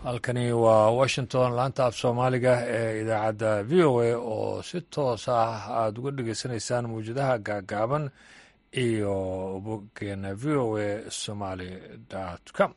halkani waa washington laanta af soomaaliga ee idaacadda v o a oo si toos ah aada uga dhagaysanaysaan mawjadaha gaagaaban iyo boggeena v o a somaly com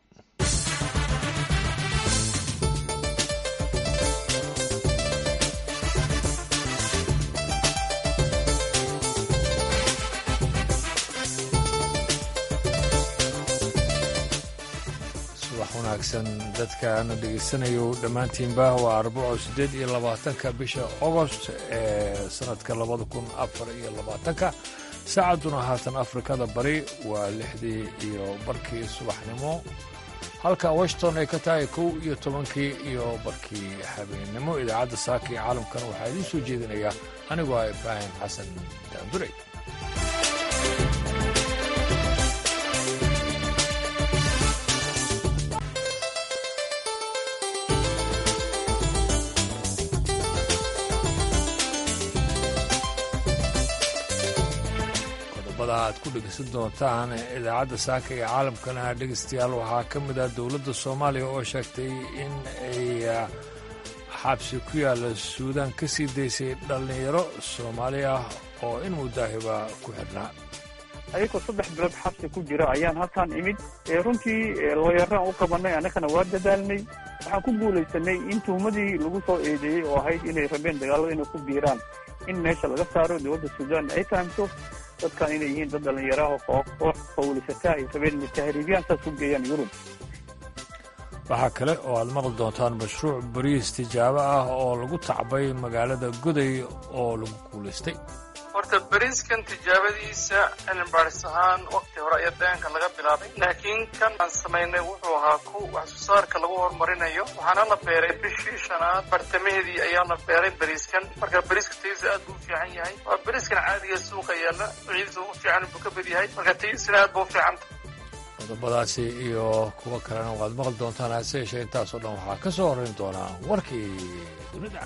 subax wanaagsan dadkaana dhegaysanayo dhammaantiinba waa arbaco siddeed iyo labaatanka bisha ogost ee sanadka labada kun afar iyo labaatanka saacadduna haatan afrikada bari waa lixdii iyo barkii subaxnimo halka washington ay ka tahay kow iyo tobankii iyo barkii habeennimo idaacadda saaka iyo caalamkan waxaa idiin soo jeedinaya anigoo ah ibraahim xasan daanduray aad ku dhegeysan doontaan idaacadda saaka ee caalamkana dhegeystayaal waxaa ka mid ah dowladda soomaaliya oo sheegtay in ay xabsi ku yaalla suudaan ka sii daysay dhallinyaro soomaali ah oo in mudaahiba ku xidhnaa ayagoo saddex bilood xabsi ku jira ayaan halkaan imid runtii looyaraan u qabanay annagana waa dadaalnay waxaan ku guulaysanay in tuhmadii lagu soo eedeeyey oo ahayd inay rabeen dagaalada inay ku biiraan in meesha laga saaro dowladda suudaan ay fahamto dadkan inay yihiin dad dhallinyaraha oo koox fawlisataa ay rabeen tahriibiyaan saas u geeyaan yurub waxaa kale oo aad maqli doontaan mashruuc bariis tijaabo ah oo lagu tacbay magaalada goday oo lagu guulaystay horta bariiskan tijaabadiisa cilmi baadhis ahaan wakti hore ayaa daanka laga bilaabay laakiin kan aan samaynay wuxuu ahaa ku wax soo saarka lagu horumarinayo waxaana la beeray bishii shanaad bartamaheedii ayaa la beeray bariiskan marka bariiska tayadiisa aad buu u fiican yahay waa bariiskan caadiga suuqa yaalla nuucyadiisa ugu fiican buu ka bad yahay marka tayadiisana aad buu u fiican qodobadaasi iyo kuwo kalena waad maqli doontaan hase yeeshee intaasoo dhan waxaa ka soo horrayn doonaa warkii dunida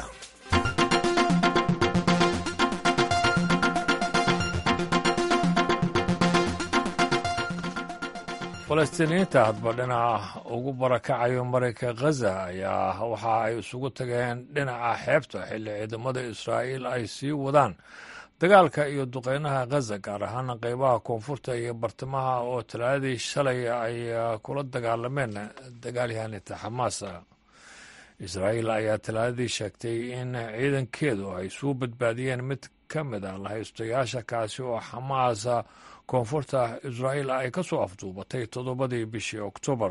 falastiiniyiinta hadba dhinaca ugu barakacayo marayka khaza ayaa waxa ay isugu tageen dhinaca xeebta xilli ciidamada israa'iil ay sii wadaan dagaalka iyo duqeynaha khaza gaar ahaana qeybaha koonfurta iyo bartamaha oo talaadadii shalay ay kula dagaalameen dagaalyahanita xamaas israa'iil ayaa talaadadii sheegtay in ciidankeedu ay suu badbaadiyeen mid ka mid a lahaystayaasha kaasi oo xamaas koonfurta israa'iil ay ka soo afduubatay toddobadii bishii oktoobar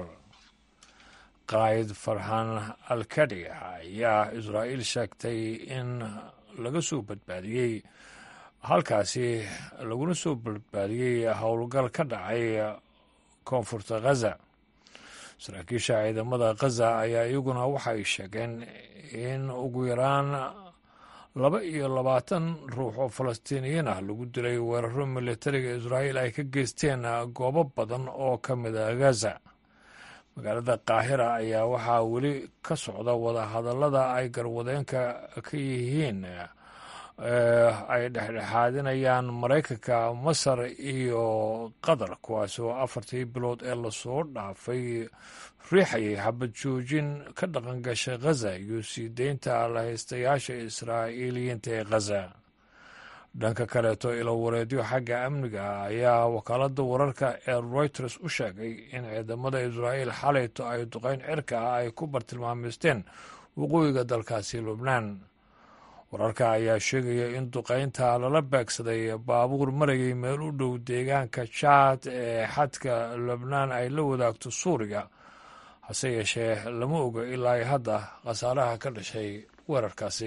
qaa'id farxan alkadi ayaa israa'iil sheegtay in laga soo badbaadiyey halkaasi laguna soo badbaadiyey howlgal ka dhacay koonfurta khaza saraakiisha ciidamada khaza ayaa iyaguna waxay sheegeen in ugu yaraan laba iyo labaatan ruux oo falastiiniyiin ah lagu dilay weeraro militariga israa'iil ay ka geysteen goobo badan oo ka mid a gaza magaalada qaahira ayaa waxaa weli ka socda wadahadallada ay garwadeenka ka yihiin ay dhexdhexaadinayaan maraykanka masar iyo qatar kuwaas oo afartii bilood ee lasoo dhaafay riixayay xabad joojin ka dhaqan gashay khaza iyo sii deynta lahaystayaasha israa'iiliyiinta ee khaza dhanka kaleeto ilowareedyo xagga amniga ah ayaa wakaaladda wararka ee reuters u sheegay in ciidamada israa'iil xalayto ay duqeyn cirka ah ay ku bartilmaameysteen waqooyiga dalkaasi lubnaan wararka ayaa sheegaya in duqeynta lala beegsaday baabuur marayay meel u dhow deegaanka jaad ee xadka lubnaan ay la wadaagto suuriya hase yeeshee lama oga ilaa hadda khasaaraha ka dhashay weerarkaasi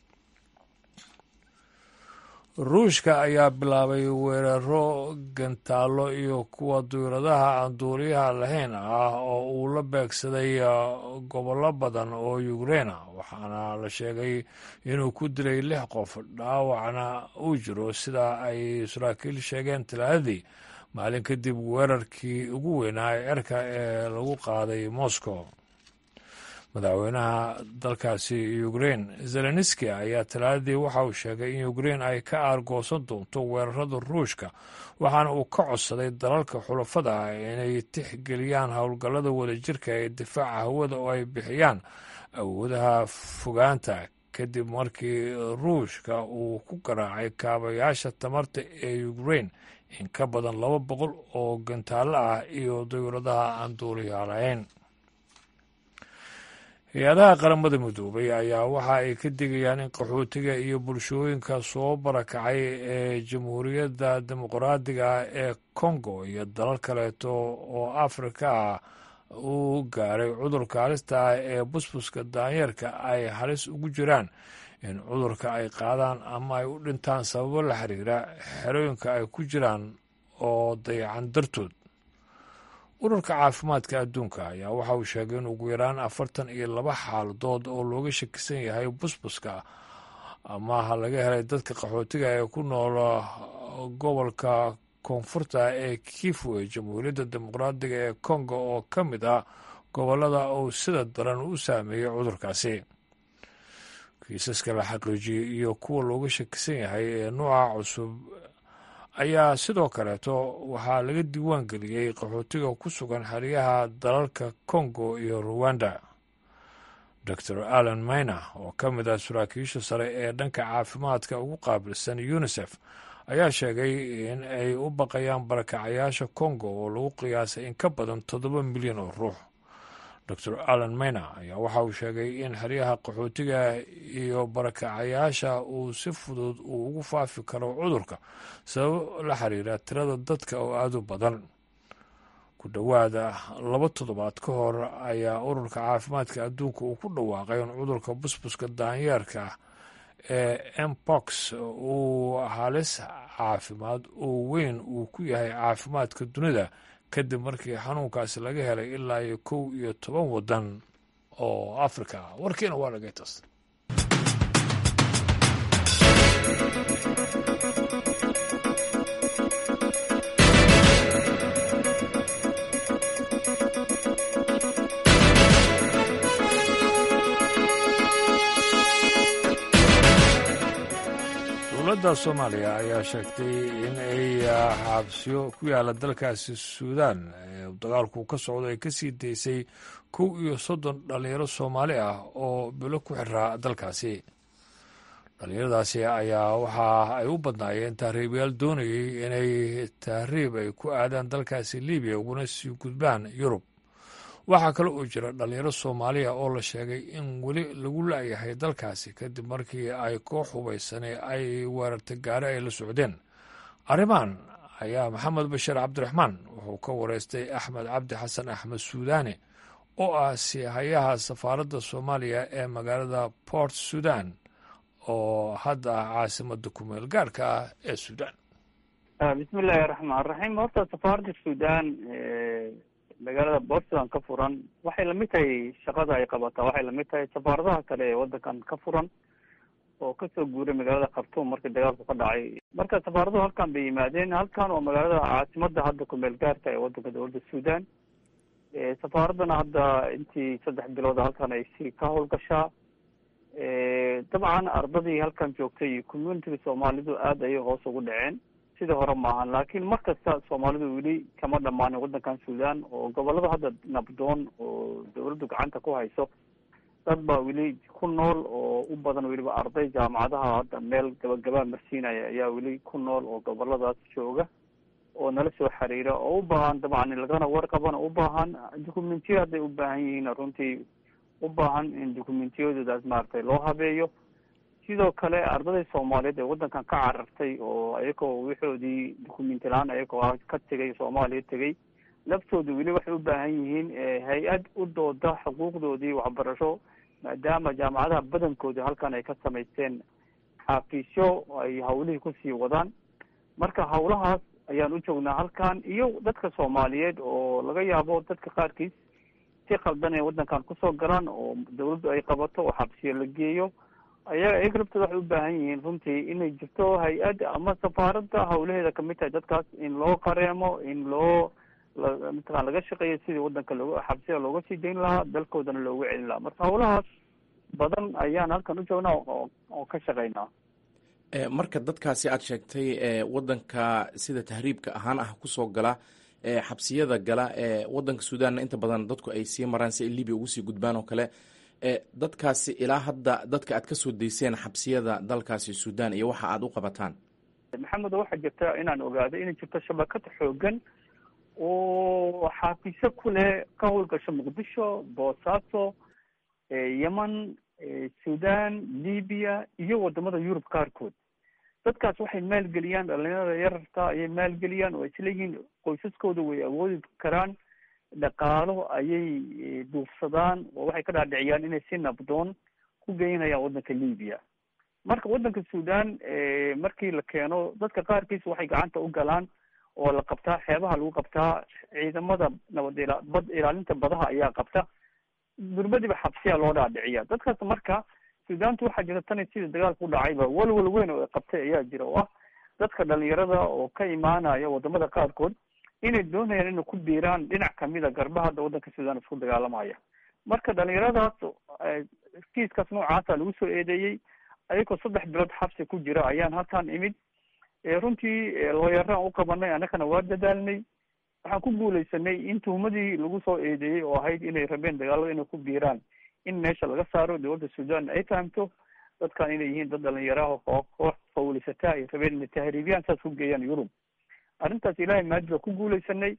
ruushka ayaa bilaabay weeraro gantaallo iyo kuwa duyradaha aan duuliyaha lahayn ah oo uu la beegsaday gobollo badan oo yukreina waxaana la sheegay inuu ku dilay lix qof dhaawacna uu jiro sida ay saraakiil sheegeen talaadadii maalin kadib weerarkii ugu weynaa ee cirka ee lagu qaaday moscow madaxweynaha dalkaasi ukrain zelenski ayaa talaadadii waxa uu sheegay in ukrain ay ka aargoosan doonto weerarada ruushka waxaana uu ka codsaday dalalka xulafada ah inay tixgeliyaan howlgallada wadajirka ee difaaca hawada oo ay bixiyaan awoodaha fogaanta kadib markii ruushka uu ku garaacay kaabayaasha tamarta ee ukrain in ka badan laba boqol oo gantaallo ah iyo dawladaha aan duuliyaa lahayn hay-adaha qaramada midoobay ayaa waxa ay ka digayaan in qaxootiga iyo bulshooyinka soo barakacay ee jamhuuriyadda dimuqraadiga ee congo iyo dalal kaleeto oo afrika ah uu gaaray cudurka halista ah ee busbuska daanyeerka ay halis ugu jiraan in cudurka ay qaadaan ama ay u dhintaan sababo la xiriira xerooyinka ay ku jiraan oo dayacan dartood ururka caafimaadka adduunka ayaa waxa uu sheegay in ugu yaraan afartan iyo laba xaaladood oo looga shakisan yahay busbuska amaha laga helay dadka qaxootiga ee ku nool gobolka koonfurta ee kifu ee jamhuuriyadda dimuqraadiga ee kongo oo ka mid ah gobollada uu sida daran u saameeyey cudurkaasi kiisaska la xaqiijiyey iyo kuwa looga shakisan yahay ee nuuca cusub ayaa sidoo kaleeto waxaa laga diiwaan geliyey qaxootiga ku sugan xeryaha dalalka kongo iyo ruwanda dor allan mayna oo ka mid ah saraakiisha sare ee dhanka caafimaadka ugu qaabilsan unisef ayaa sheegay in ay u baqayaan barakacayaasha kongo oo lagu qiyaasay in ka badan toddoba milyan oo ruux dor allan mayna ayaa waxa uu sheegay in xeryaha qaxootiga iyo barakacayaasha uu si fudud uu ugu faafi karo cudurka sabab la xiriira tirada dadka oo aada u badan ku dhowaada laba toddobaad ka hor ayaa ururka caafimaadka adduunka uu ku dhawaaqay in cudurka busbuska daanyeerka ee mpox uu halis caafimaad oo weyn uu ku yahay caafimaadka dunida kadib markii xanuunkaasi laga helay ilaa iyo kow iyo toban waddan oo afrika ah warkiina waa dhagaytas dowladda soomaaliya ayaa sheegtay in ay xaabsiyo ku yaala dalkaasi suudaan ee dagaalku ka socdo ay kasii daysay kow iyo soddon dhalinyaro soomaali ah oo bilo ku xiraa dalkaasi dhalinyaradaasi ayaa waxa ay u badnaayeen tahriibayaal doonayay inay tahriib ay ku aadaan dalkaasi libiya uguna sii gudbaan yurub waxaa kale oo jira dhalinyaro soomaaliya oo la sheegay in weli lagu la'yahay dalkaasi kadib markii ay koox hubaysanay ay weerartay gaari ay la socdeen arrimahan ayaa maxamed bashiir cabdiraxmaan wuxuu ka wareystay axmed cabdi xasan axmed suudaane oo ah sihayaha safaaradda soomaaliya ee magaalada port sudan oo hadda ah caasimada kumeel gaarka ah ee suudaan bismi illaahi raxmaan raxiim horta safaaradda suudaan magaalada portland ka furan waxay lamid tahay shaqada ay qabataa waxay lamid tahay safaaradaha kale ee wadankan ka furan oo kasoo guuray magaalada khartuum markii dagaalku ka dhacay marka safaaraduhu halkan bay yimaadeen halkan oo magaalada caasimada hadda kumeel gaarka ee wadanka dowladda suudan safaaraddana hadda intii saddex bilood halkan ay si ka howlgashaa dabcan ardadii halkan joogtay iyo communitiga soomaalidu aada ayay hoos ugu dhaceen sidii hore maahan laakiin mar kasta soomaalidu weli kama dhamaanin wadankan suudan oo gobolada hadda nabdoon oo dawladdu gacanta ku hayso dad baa weli ku nool oo u badan weliba arday jaamacadaha hadda meel gabagabaa marsiinaya ayaa weli ku nool oo goboladaas jooga oo nala soo xiriira oo u baahan dabcan lagana warqabana u baahan documentiya hadday u baahan yihiin runtii u baahan in documentiyadoodaas maaragtay loo habeeyo sidoo kale ardadii soomaaliyeed ee wadankan ka carartay oo ayagoo wixoodii documenti la-aan ayagoo ka tegay soomaaliya tegay laftooda weli waxay u baahan yihiin hay-ad u dooda xuquuqdoodii waxbarasho maadaama jaamacadaha badankooda halkan ay ka samaysteen xafiisyo ay hawlihii kusii wadaan marka hawlahaas ayaan u joognaa halkan iyo dadka soomaaliyeed oo laga yaabo dadka qaarkiis si qaldan ee wadankan kusoo galaan oo dawladdu ay qabato oo xabsiyo la geeyo ayaga ayaga laftooda waxay u baahan yihiin runtii inay jirto hay-ad ama safaaradda hawlaheeda kamid tahay dadkaas in loo qareemo in loo mataqana laga shaqeeya sidii wadanka looga xabsida looga sii dayn lahaa dalkoodana loogu celin lahaa marka hawlahaas badan ayaan halkan u joognaa oo ka shaqeynaa marka dadkaasi aad sheegtay wadanka sida tahriibka ahaan ah kusoo gala xabsiyada gala wadanka suudanna inta badan dadku ay sii maraan si ay libia ugu sii gudbaan oo kale dadkaasi ilaa hadda dadka aad kasoo dayseen xabsiyada dalkaasi suudan iyo waxa aad u qabataan maxamed waxaa jirta inaan ogaado inay jirto shabakad xoogan oo xaafiso ku leh ka howlgasho muqdisho boosaaso yemen sudan libya iyo wadamada yurub qaarkood dadkaas waxay maalgeliyaan dhalinyarada yararka ayay maalgeliyaan oo isleeyihiin qoysaskooda way awoodi karaan dhaqaalo ayay duufsadaan oo waxay ka dhaadhiciyaan inay si nabdoon ku geynayaan wadanka libya marka wadanka sudan markii la keeno dadka qaarkiis waxay gacanta u galaan oo la qabtaa xeebaha lagu qabtaa ciidamada nabad ila bad ilaalinta badaha ayaa qabta durbadiba xabsiya loo dhaadhiciya dadkaas marka sudaanta waxaa jira tani sida dagaalka u dhacayba walwal weyn oo qabtay ayaa jira oo ah dadka dhalinyarada oo ka imaanaya wadamada qaarkood inay doonayaan inay ku biiraan dhinac kamida garba hadda wadanka sudan isku dagaalamaya marka dhalinyaradaas kiiskaas noocaasa lagu soo eedeeyey ayagoo saddex bilood xabsi ku jira ayaan halkaan imid runtii looyaraan u qabanay annagana waa dadaalnay waxaan ku guuleysanay in tuhumadii lagu soo eedeeyey oo ahayd inay rabeen dagaalada inay ku biiraan in meesha laga saaro dowladda sudan ay fahamto dadkan inay yihiin dad dhalinyaraha oo koox fawlisataa ay rabeen inay tahriibiyaan saas ku geeyaan yurub arrintaas ilaahay maadi baa ku guuleysanay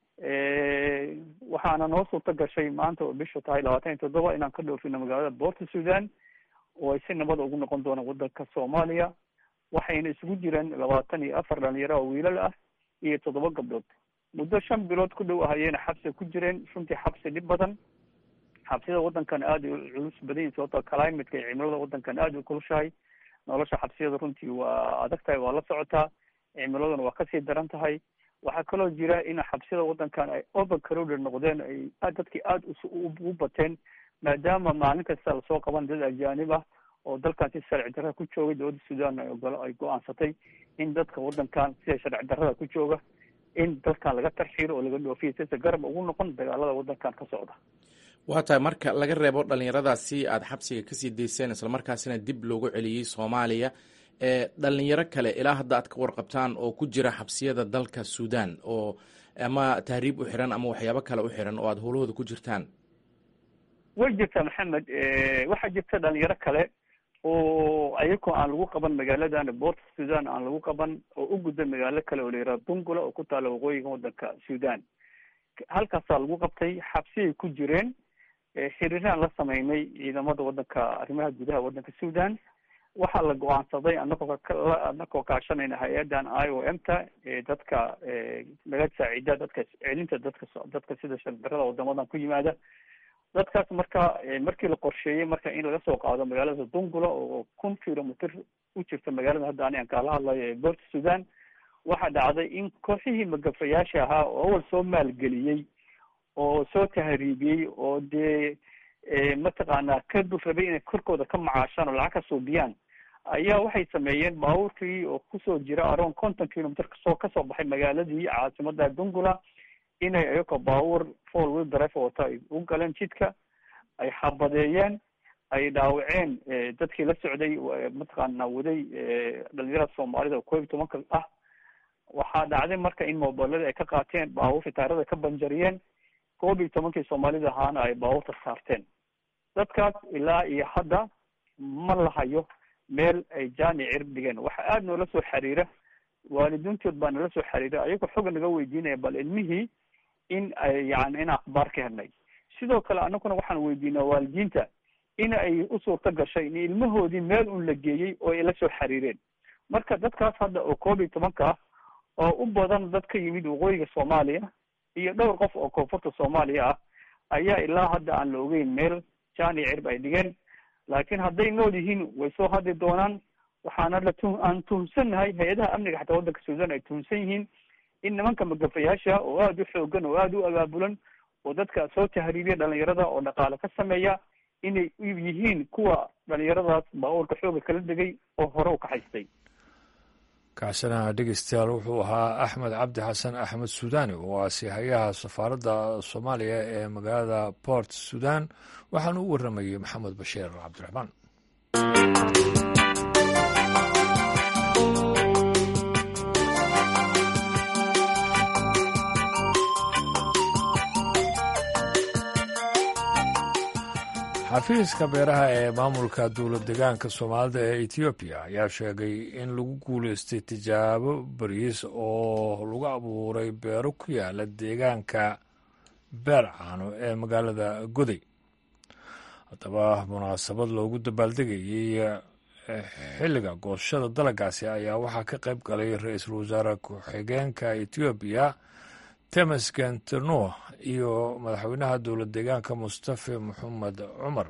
waxaana noo suurta gashay maanta oo bishu tahay labaatan iyo toddoba inaan ka dhoofino magaalada boorta sudan oo ay si nabada ugu noqon doonaan wadanka soomaaliya waxayna isugu jiraan labaatan iyo afar dhalinyaro oo wiilal ah iyo toddoba gabdhood muddo shan bilood ku dhow ahayeyna xabsi ku jireen runtii xabsi dhib badan xabsida wadankan aada u culus badan yihin sababto climateka iyo cimilada wadankan aada u kulushahay nolosha xabsiyada runtii waa adag tahay waa la socotaa cimiladuna waa kasii daran tahay waxaa kaloo jira in xabsiyada wadankan ay over crowded noqdeen ay dadkii aada u bateen maadaama maalin kasta lasoo qaban dad ajaanib ah oo dalkan si sharci darrada ku joogay dowladda sudan ay go-aansatay in dadka wadankan sida sharci darrada ku jooga in dalkan laga tarxiiro oo laga dhoofiyo sisa garab ugu noqon dagaalada wadankan ka socda waa tahay marka laga reebo dhalinyaradaasi aada xabsiga kasii dayseen islamarkaasina dib loogu celiyey soomaaliya dhalinyaro kale ilaa hadda aad ka warqabtaan oo ku jira xabsiyada dalka sudan oo ama tahriib u xiran ama waxyaabo kale u xiran oo aada howlahooda ku jirtaan way jirtaa maxamed waxaa jirta dhalinyaro kale oo ayagoo aan lagu qaban magaaladan boorta sudan aan lagu qaban oo u gudba magaalo kale oo la yihahdo dungula oo ku taala waqooyiga wadanka sudan halkaasaa lagu qabtay xabsiyay ku jireen xiriiraan la sameynay ciidamada wadanka arrimaha gudaha wadanka sudan waxaa la go-aansaday anagoo anagoo kaashanayna hay-adan i o m ta dadka naga saacida dadka celinta dadka dadka sida shardarada wadamadan ku yimaada dadkaas marka markii la qorsheeyey marka in laga soo qaado magaalada dungula oo kun kilomitr u jirta magaalada hadda ani aan kaala hadlayo ee boorta sudan waxaa dhacday in kooxihii magafayaasha ahaa oo awal soo maalgeliyey oo soo tahriibiyey oo dee mataqaanaa ka dul rabay inay korkooda ka macaashaan oo lacag ka suubiyaan ayaa waxay sameeyeen baabuurkii oo kusoo jira around conton kilomitr kasoo kasoo baxay magaaladii caasimada dungula inay ayagoo baabuur four wheel drive wata ay u galeen jidka ay xabadeeyeen ay dhaawaceen dadkii la socday mataqaana waday dhalinyarada soomaalida oo koob iyo tobanka ah waxaa dhacday marka in mobilada ay ka qaateen baabuurta taarada ka banjariyeen koob iyo tobankii soomaalida ahaana ay baabuurta saarteen dadkaas ilaa iyo hadda ma lahayo meel ay jaani cirib dhigeen waxa aada noola soo xiriira waalidiintood baa nala soo xiriira ayagoo xoga naga weydiinaya bal ilmihii in ay yani in akhbaar ka helnay sidoo kale anaguna waxaan weydiinaa waalidiinta in ay u suurta gashay in ilmahoodii meel un la geeyey oo ay la soo xiriireen marka dadkaas hadda oo koob iyo tobanka ah oo u badan dad ka yimid waqooyiga soomaaliya iyo dhowr qof oo koonfurta soomaaliya ah ayaa ilaa hadda aan la ogeyn meel jaani cirb ay dhigeen laakiin hadday nool yihiin way soo hadli doonaan waxaana la tu aan tuhunsannahay hay-adaha amniga xataa waddanka suudan ay tuhunsan yihiin in nimanka magafayaasha oo aada u xoogan oo aada u abaabulan oo dadka soo tahriibiya dhalinyarada oo dhaqaale ka sameeya inay yihiin kuwa dhalinyaradaas baabuurka xooga kala degay oo hore u kaxaystay kaasina dhegeystayaal wuxuu ahaa axmed cabdi xasan axmed suudani oo ah sihayaha safaaradda soomaaliya ee magaalada port sudan waxaana u warramayey maxamed bashiir cabdiraxmaan xafiiska beeraha ee maamulka dowlad degaanka soomaalida ee etoobiya ayaa sheegay in lagu guuleystay tijaabo bariis oo lagu abuuray beero ku yaala deegaanka beercaano ee magaalada goday haddaba munaasabad loogu dabaaldegayey xilliga goosashada dalagaasi ayaa waxaa ka qayb galay ra-iisul wasaare ku-xigeenka etoobiya temesgen tirnuh iyo madaxweynaha dowlad deegaanka mustafe maxamed cumar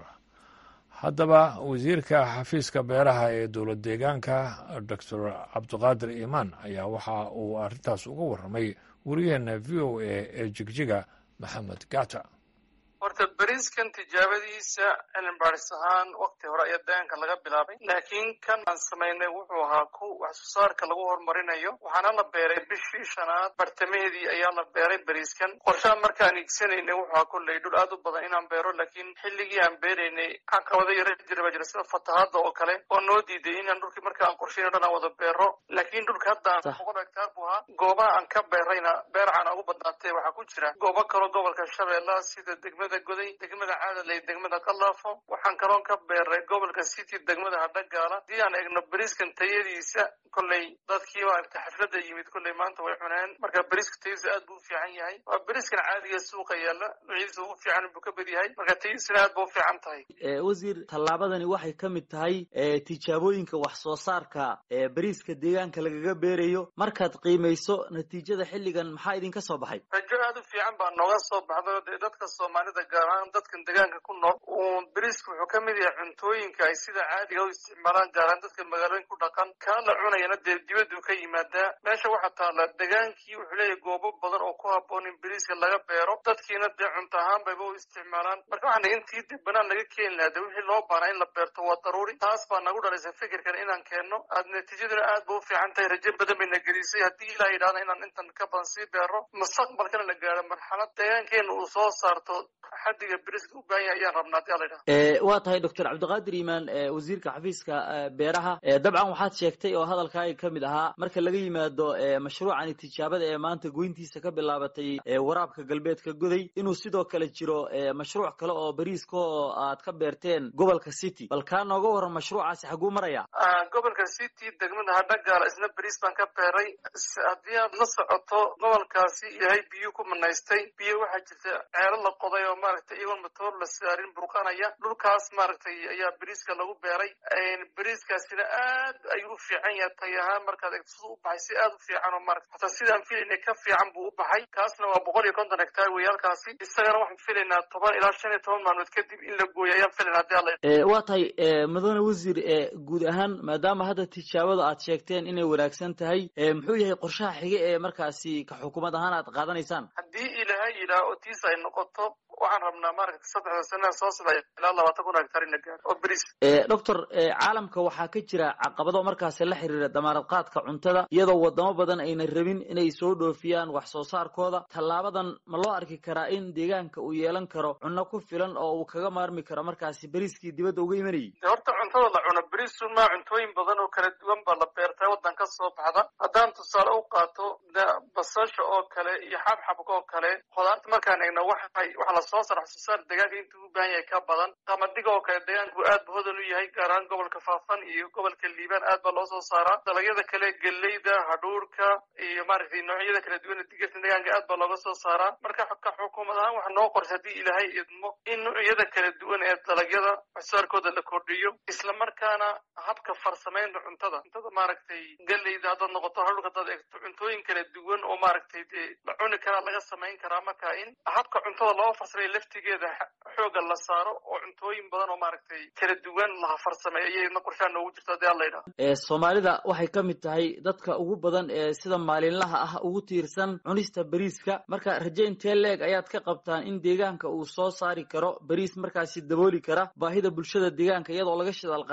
haddaba wasiirka xafiiska beeraha ee dowlad deegaanka doctor cabdiqaadir imaan ayaa waxa uu arrintaas uga warramay wariyaheena v o a ee jigjiga maxamed gata horta beriiskan tijaabadiisa cilmi baadhis ahaan wakti hore ayaa deegaanka laga bilaabay laakiin kan aan samaynay wuxuu ahaa ku wax soo saarka lagu horumarinayo waxaana la beeray bishii shanaad bartamaheedii ayaa la beeray beriiskan qorshaha markaan iigsanaynay wuxuu ahaa kolley dhul aad u badan inaan beero laakiin xilligii aan beeraynay caqabado yaro jira baa jira sida fatahaadda oo kale oo noo diiday inaan dhulkii marka aan qorshayn o dhan aan wada beero laakiin dhulka hadda aan boqol hektaar buu ahaa goobaha aan ka beerayna beercana ugu badnaatay waxaa ku jira goobo kaloo gobolka shabeellaha sida degmada goday degmada caadaley degmada kalaafo waxaan kaloon ka beeray gobolka city degmada hadhagaala haddii aan eegno beriiskan tayadiisa kolley dadkii maaragta xafladda yimid kolley maanta way cuneen marka beriiska tayadiisa aad buu u fiican yahay waa beriiskan caadiga suuqa yaalla nuucyadiisa ugu fiican buu ka bad yahay marka tayadiisana aad ba u fiican tahay wasiir tallaabadani waxay ka mid tahay tijaabooyinka wax soo saarka ee beriiska deegaanka lagaga beerayo markaad qiimayso natiijada xilligan maxaa idinka soo baxay rajo aad u fiican baa nooga soo baxdo dee dadka soomaalida gaar ahaan dadkan deegaanka ku nool uu beriisku wuxuu ka mid yahay cuntooyinka ay sida caadiga u isticmaalaan gaar ahaan dadka magaalooyin ku dhaqan kaa la cunayana dee dibaddu ka yimaadaa meesha waxaa taalla degaankii wuxuu leeyahay goobo badan oo ku habboon in beriiska laga beero dadkiina dee cunto ahaan bayba u isticmaalaan marka waxaana intii dib banaan laga keeni lahaa dee wixii loo baanaa in la beerto waa daruuri taas baa nagu dhalaysa fikirkan inaan keenno aad natiijaduna aad ba u fiican tahay rajo badan bayna gelisay haddii ilaa yidhahda inaan intan ka badan sii beero mustaqbalkana la gaaro marxalad deegaankeena uu soo saarto xadiga beriska u baahan yahay ayaan rabnaa hadii ala yidhaha waa tahay doctor cabdiqaadir iimaan wasiirka xafiiska beeraha dabcan waxaad sheegtay oo hadalkaaga ka mid ahaa marka laga yimaado mashruucani tijaabada ee maanta goyntiisa ka bilaabatay waraabka galbeedka goday inuu sidoo kale jiro mashruuc kale oo beriiska oo aad ka beerteen gobolka city bal kaa nooga waran mashruucaasi xaguu maraya gobolka city degmada hadhagaala isna beriis baan ka beeray haddii aad la socoto gobolkaasi ilaahay biyo ku manaystay biyo waxaa jirta ceelo la qoday oo maaragtay iyagoon matoor la saarin burqanaya dhulkaas maaragtay ayaa beriiska lagu beeray beriiskaasina aad ayuu u fiican yahay tay ahaan markaad eegto siduu u baxay si aad u fiican oo maarata hataa sidaan filaynay ka fiican buu u baxay kaasna waa boqol iyo konton hektaar wey halkaasi isagana waxaan filaynaa toban ilaa shan iyo toban maalmood kadib in la gooyo ayaan filaynaa hadii alla waa tahay mudane wasiir guud ahaan maadaama hadda tijaabada aad sheegteen inay wanaagsan tahay muxuu yahay qorshaha xige ee markaasi ka xukuumad ahaan aad qaadanaysaan haddii ilaahay yidhaah oo tiis ay noqoto waxaan rabnaa maaragta saddexda sanaa soo socda ilaa labaatan kun hektaar in la gaaro oo beriis doctor caalamka waxaa ka jira caqabado markaasi la xiriira damaanad qaadka cuntada iyadoo wadamo badan ayna rabin inay soo dhoofiyaan wax soo saarkooda tallaabadan ma loo arki karaa in deegaanka uu yeelan karo cunno ku filan oo uu kaga maarmi karo markaasi beriiskii dibadda uga imanayay horta cuntada la cuno beriisu maa cuntooyin badan oo kala duwan baa la beertaa waddan ka soo baxda haddaan tusaale u qaato basasha oo kale iyo xabxabka oo kale khudaarta markaan eegno waxay waxa la soo saara wax soo saar deegaanka intuu u baahan yahay ka badan qamadiga oo kale deegaanku aad ba hodan u yahay gaar ahaan gobolka faafan iyo gobolka liibaan aad baa loo soo saaraa dalagyada kale geleyda hadhuurka iyo maaragtay noocyada kala duwan ee digirta deegaanka aad baa looga soo saaraa marka ka xukuumad ahaan waxa noo qorsa haddii ilaahay idmo in noocyada kala duwan ee dalagyada wax soo saarkooda la kordhiyo isla markaana habka farsamaynta cuntada cuntada maaragtay geleyda haddaad noqoto hadhuurka haddaad eegto cuntooyin kala duwan oo maaragtay dee la cuni karaa laga samayn karaa marka in habka cuntada loo farsamay laftigeeda xooga la saaro oo cuntooyin badan oo maaragtay kala duwan laha farsamay ayayna qorshaa noogu jirto hadii alla yidhaha soomaalida waxay ka mid tahay dadka ugu badan ee sida maalinlaha ah ugu tiirsan cunista beriiska marka raje intee leeg ayaad ka qabtaan in deegaanka uu soo saari karo beriis markaasi dabooli kara baahida bulshada deegaanka iyadoo laga shidaal qaadanayo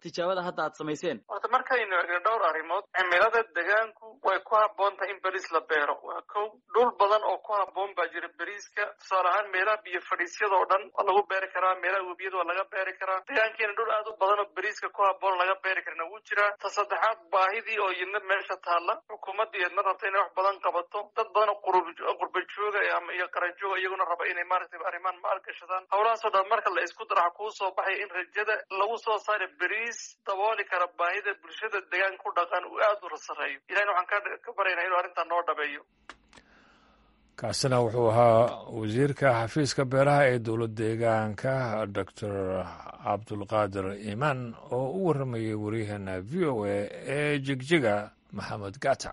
tijaabada hadda aad samayseen horta markaynu egno dhowr arrimood cimilada degaanku way ku habboon tahay in beriis la beero waa kow dhul badan oo ku habboon baa jira beriiska tusaale ahaan meelaha biyo fadhiisyadoo dhan waa lagu beeri karaa meelaha webiyada waa laga beeri karaa degaankiina dhul aad u badan oo beriiska ku habboon laga beeri karana wuu jiraa ta saddexaad baahidii oo yidna meesha taalla xukuumadda yadna rabta inay wax badan qabato dad badan oo qurba jooga iyo qarajooga iyaguna raba inay maaragtay arrimaan maalgashadaan howlahaasoo dhan marka la isku daraxa kuu soo baxaya in rajada lagu soo saara beriis dabooli kara baahida bulshada deegaanka ku dhaqan uu aada u rasareeyo ilahina waxaan ka baryaynaa inuu arrintan noo dhabeeyo kaasina wuxuu ahaa wasiirka xafiiska beeraha ee dowlad deegaanka doctor cabdulqaadir iimaan oo u warramayay waryaheena v o a ee jigjiga maxamed gata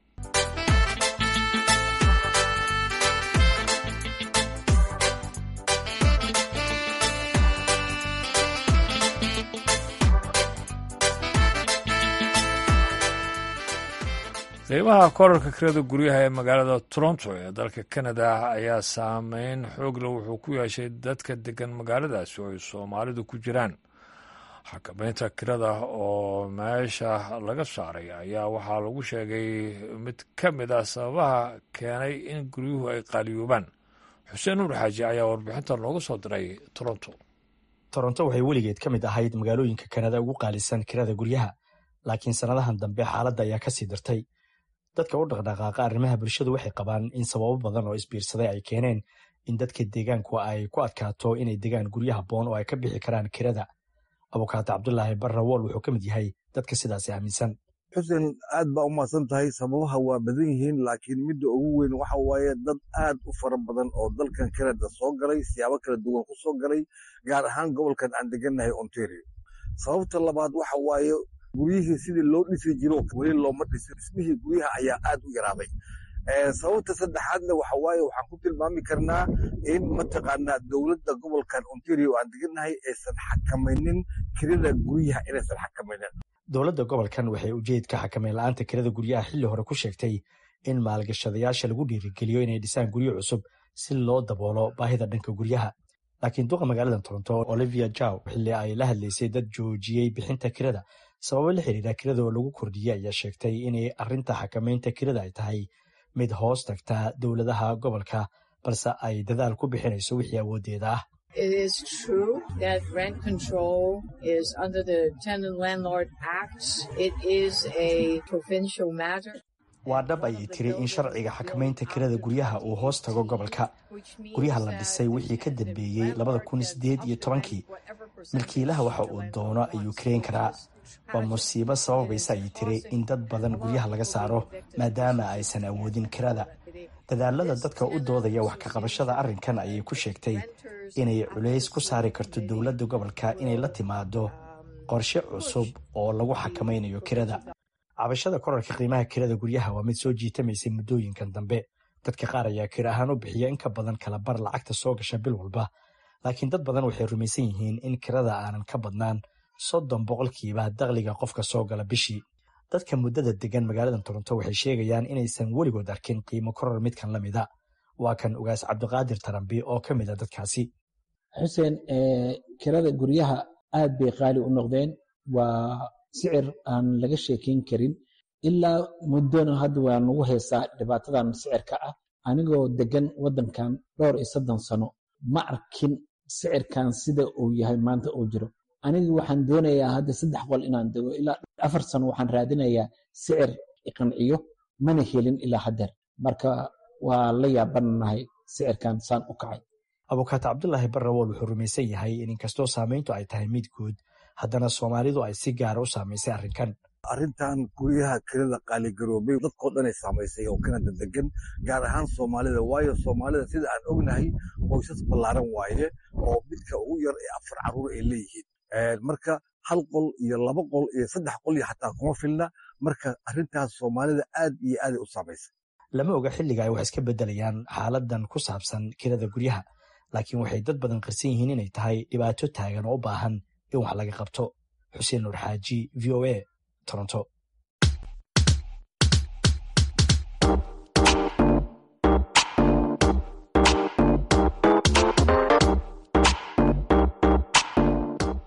qiimaha korarka kirada guryaha ee magaalada toronto ee dalka canada ayaa saameyn xoogle wuxuu ku yeeshay dadka degan magaaladaasi oo ay soomaalidu ku jiraan xakameynta kirada oo meesha laga saaray ayaa waxaa lagu sheegay mid ka mid ah sababaha keenay in guryuhu ay qaaliyoobaan xuseen nuur xaaji ayaa warbixinta nooga soo diray toronto toronto waxay weligeed ka mid ahayd magaalooyinka kanada ugu qaalisan kirada guryaha laakiin sannadahan dambe xaaladda ayaa kasii dartay dadka u dhaqdhaqaaqa arrimaha bulshadu waxay qabaan in sababo badan oo isbiirsaday ay keeneen in dadka deegaanku ay ku adkaato inay degaan guryo habboon oo ay ka bixi karaan kirada abukaato cabdulaahi barrawool wuxuu ka mid yahay dadka sidaasi aaminsan xuseen aad baa u mahadsan tahay sababaha waa badan yihiin laakiin midda ugu weyn waxa waaye dad aad u fara badan oo dalkan kanada soo galay siyaabo kala duwan ku soo galay gaar ahaan gobolkan aan degannahay ontario sababta labaad waxa waaye guryihii sidii loo dhisi jiro weli looma dhisin dhismihii guryaha ayaa aad u yaraaday sababta saddexaadna waxa waaye waxaan ku tilmaami karnaa in mataqaanaa dowladda gobolkan ontario aan degannahay aysan xakamaynin kirada guryaha inaysan xakamaynin dowladda gobolkan waxay ujeedka xakameyn la-aanta kirada guryaha xilli hore ku sheegtay in maalgashadayaasha lagu dhiirigeliyo inay dhisaan guryo cusub si loo daboolo baahida dhanka guryaha laakiin duqa magaalada toronto olivia jaw xilli ay la hadlaysay dad joojiyey bixinta kirada sababo la xiriira kirada oo lagu kordhiyey ayaa sheegtay inay arrinta xakameynta kirada ay tahay mid hoos tagta dowladaha gobolka balse ay dadaal ku bixinayso wixii awooddeeda ah It is true that rent control is under the Tenant Landlord Act. It is a provincial matter. waa dhab ayay tiri in sharciga xakamaynta kirada guryaha uu hoos tago gobolka guryaha la dhisay wixii ka dambeeyey labada kun sideed iyo tobankii milkiilaha waxa uu doono ayuu kareyn karaa waa musiibo sababaysa ayay tiri in dad badan guryaha laga saaro maadaama aysan awoodin kirada dadaalada dadka u doodaya wax ka qabashada arrinkan ayay ku sheegtay inay culays ku saari karto dowladda gobolka inay la timaado qorshe cusub oo lagu xakamaynayo kirada cabashada korarka qiimaha kirada guryaha waa mid soo jiitamaysay muddooyinkan dambe dadka qaar ayaa kir ahaan u bixiya in ka badan kala bar lacagta soo gasha bil walba laakiin dad badan waxay rumaysan yihiin in kirada aanan ka badnaan soddon boqolkiiba dakhliga qofka soo gala bishii dadka muddada degan magaalada toronto waxay sheegayaan inaysan weligood arkin qiimo koror midkan la mida waa kan ugaas cabdiqaadir tarambi oo ka mid a dadkaasi xuseen kirada guryaha aad bay qaali u noqdeen waa sicir aan laga sheekeyn karin ilaa muddona hadda waa nagu haysaa dhibaatadan sicirka ah anigoo degan waddankan dhowr iyo soddon sano ma arkin sicirkan sida uu yahay maanta uu jiro aniga waxaan doonayaa hadda saddex qol inaan dego ilaa afar sano waxaan raadinayaa sicir iqanciyo mana helin ilaa haddeer marka waa la yaabanahay sicirkan saan u kacay abukaato cabdulaahi barrawool wuxuu rumaysan yahay in inkastoo saamayntu ay tahay mid guud haddana soomaalidu ay si gaara u saamaysay arrinkan arrintan guryaha kirada qaaligaroobay dadkoo dhanay saamaysay oo kanada degan gaar ahaan soomaalida waayo soomaalida sida aan ognahay qoysas ballaaran waaye oo midka ugu yar ee afar carruur ay leeyihiin marka hal qol iyo laba qol iyo saddex qol iyo xataa kuma filna marka arrintaas soomaalida aad iyo aaday u saamaysay lama oga xilliga ay wax iska beddelayaan xaaladan ku saabsan kirada guryaha laakiin waxay dad badan qarsan yihiin inay tahay dhibaato taagan oo u baahan in wax laga qabto xuseen nuur xaaji v o a toronto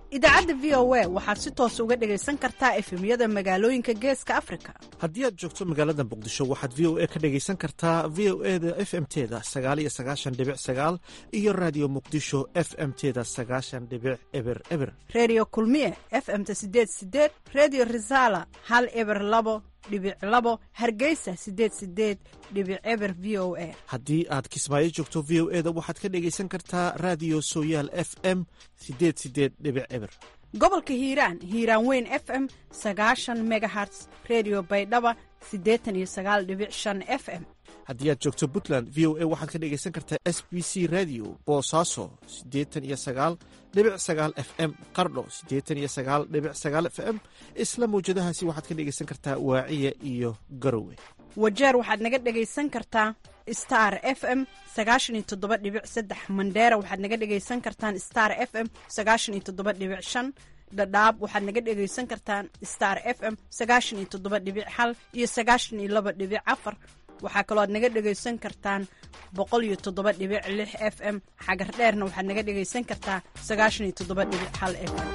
idaacadda v o a waxaad si toos uga dhegaysan kartaa efemyada magaalooyinka geeska afrika haddii aad joogto magaalada muqdisho waxaad v o a ka dhegaysan kartaa v o e da f m teda sagaal iyo sagaashan dhibic sagaal iyo raadiyo muqdisho f m teda sagaashan dhibic eber eber redio kulmiye f m ta sideed sideed redio resala hal eber labo dhibic labo hargeysa sideed sideed dhibic eber v o a haddii aad kismaayo joogto v o e da waxaad ka dhegaysan kartaa raadiyo sooyaal f m sideed sideed dhibic eber gobolka hiiraan hiiraan weyn f m sagaashan megaherts redio baydhaba siddeetan iyo sagaal dhibic shan f m haddii aad joogto puntland v o a waxaad ka dhegaysan kartaa s b c radio boosaaso siddeetan iyo sagaal dhibic sagaal f m qardho siddeetan iyo sagaal dhibic sagaal f m isla mawjadahaasi waxaad ka dhegaysan kartaa waaciya iyo garowe wajeer waxaad naga dhegaysan kartaa star f m sagaashan iyo toddoba dhibic saddex mandheera waxaad naga dhegaysan kartaan star f m sagaashan iyo toddoba dhibic shan dhadhaab waxaad naga dhegaysan kartaan star f m sagaashan iyo toddoba dhibic hal iyo sagaashan iyo laba dhibic afar waxaa kaloo aad naga dhegaysan kartaan boqol iyo toddoba dhibic lix f m xagar dheerna waxaad naga dhegaysan kartaa sagaashan iyo toddoba dhibic hal f m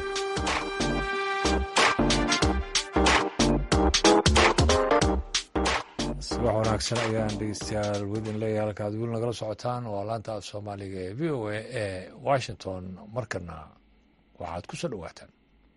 subax wanaagsan ayaan dhegeystayaal wedin leeyahay halkaad weli nagala socotaan waa laanta af soomaaliga ee v o a ee washington markana waxaad ku soo dhowaataan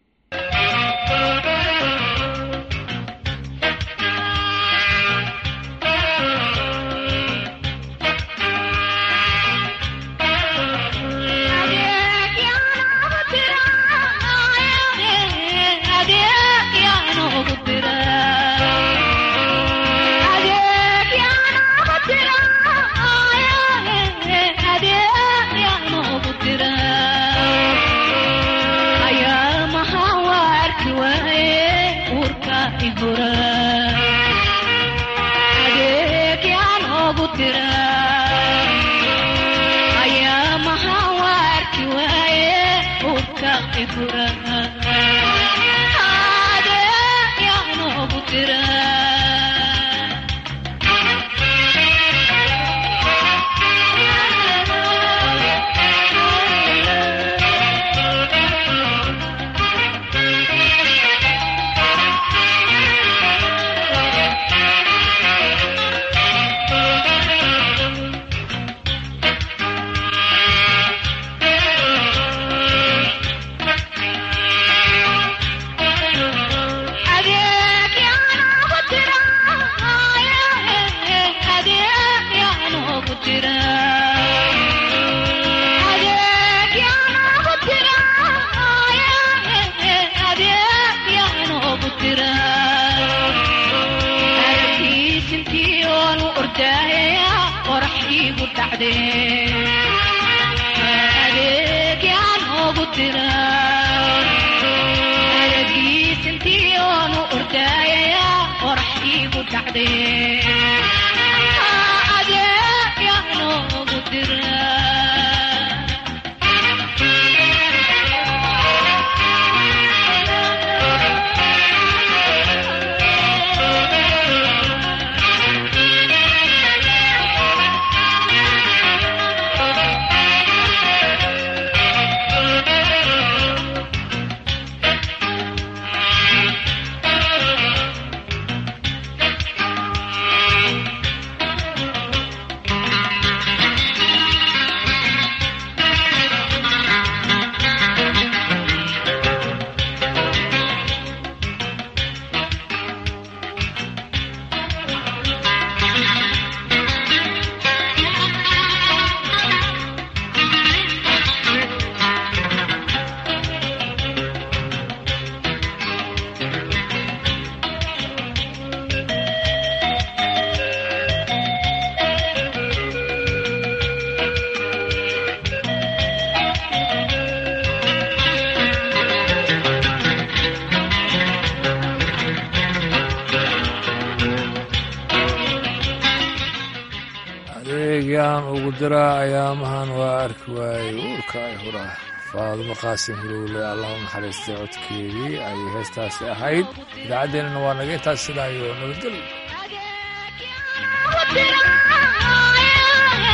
adeegaan ugu diraa ayaamahan waa arki waayey uurka ay hura faadumo qaasim hulowle allah u naxariistay codkeedii ayay heestaasi ahayd idaacaddeenana waa naga intaas sidaa iyo nabadgel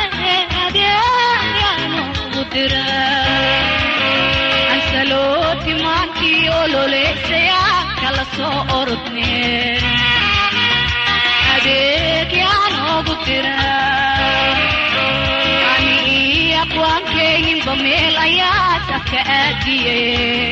ansaloti abwaankii ololeysaya kala soo orodne adeeg yaanoogu dira ani abwaankeyinba meel ayaa safka aadiye